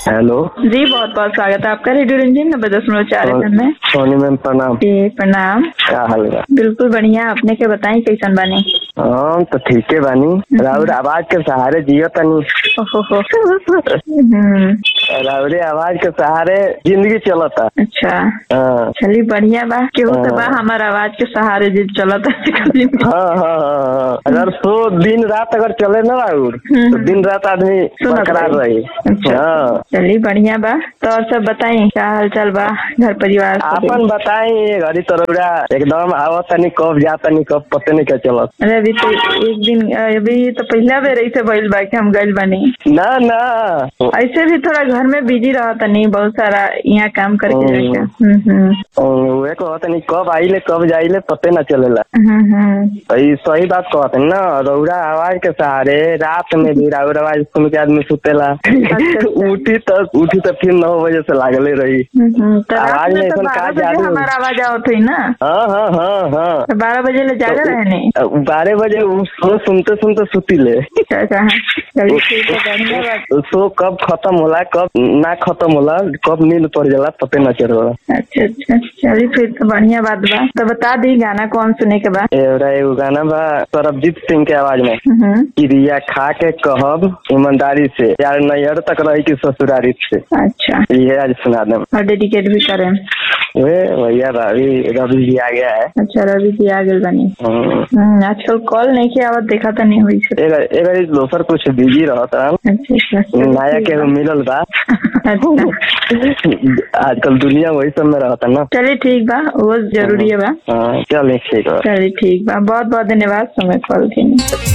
Hello जी बहुत बहुत स्वागत है आपका रेडियो रंजीन नब्बे दशमलव चार एफ में सोनी मैम प्रणाम जी प्रणाम क्या हाल बा बिल्कुल बढ़िया अपने के बताई कैसन बानी हम तो ठीके बानी राउर आवाज के सहारे जियो तनी ओहो हो हम्म, राउरे आवाज के सहारे जिंदगी चलता अच्छा हाँ चलिए बढ़िया बा केहू तो बा हाँ। हमार आवाज के सहारे जी चलत है हाँ हाँ हाँ हाँ। अगर सो दिन रात अगर चले ना राउर हम्म। तो दिन रात आदमी सुनत बरकरार रही। रही अच्छा हाँ चलिए बढ़िया बा तो और सब बताई क्या हाल चाल बा घर परिवार सब? आपन बताई ये घड़ी तरौरा एकदम आवत तनी कब जा तनी कब पते नहीं क्या चलत अरे अभी तो एक दिन अभी तो पहला बेर ऐसे भइल बा कि हम गइल बानी ना ना ऐसे भी थोड़ा घर में बिजी रहता नहीं बहुत सारा यहाँ काम करके हम्म। जाके हम्म हम्म वे कहत तनी कब आइले कब जाइले पते ना चलेला हम्म हम्म सही सही बात कहत है ना रौरा आवाज के सहारे रात में भी राउर आवाज सुन के आदमी सुतेला अच्छा। उठी तो उठी तो फिर नौ बजे से लागले रही हम्म, तो रात आवाज में में तो ऐसन बारह का बजे जादू? हमारा आवाज आवत हुई ना हाँ हाँ हाँ हाँ तो बारह बजे ले जागा रहने बारह बजे उ सो सुनते सुनते सुतीले अच्छा अच्छा चलिए ठीक है बढ़िया बात सो कब खत्म होला कब ना खत्म होला कब नींद पड़ जाला पते ना चलेला अच्छा अच्छा चलिए फिर तो बढ़िया बात बा तो बता दी गाना कौन सुने के बाद एवरा एगो गाना बा सरबजीत सिंह के आवाज में हम्म क्रिया खा के कहब ईमानदारी से यार नैहर तक रही की ससुरारी से अच्छा ये आज सुना दे और डेडिकेट भी करें वे भैया रवि रवि जी आ गया है अच्छा रवि जी आ गए बनी हम्म। हम्म, आजकल कॉल नहीं किया आवत देखा तो नहीं हुई से एगर एगर दोसर कुछ बिजी रहता अच्छा अच्छा चलिए नया ठीक के बा। मिलल बा अच्छा आजकल दुनिया वही सब में रहता ना चलिए ठीक बा वो जरूरी है बा हाँ चलिए ठीक है चलिए ठीक बा बहुत बहुत धन्यवाद समय कॉल के लिए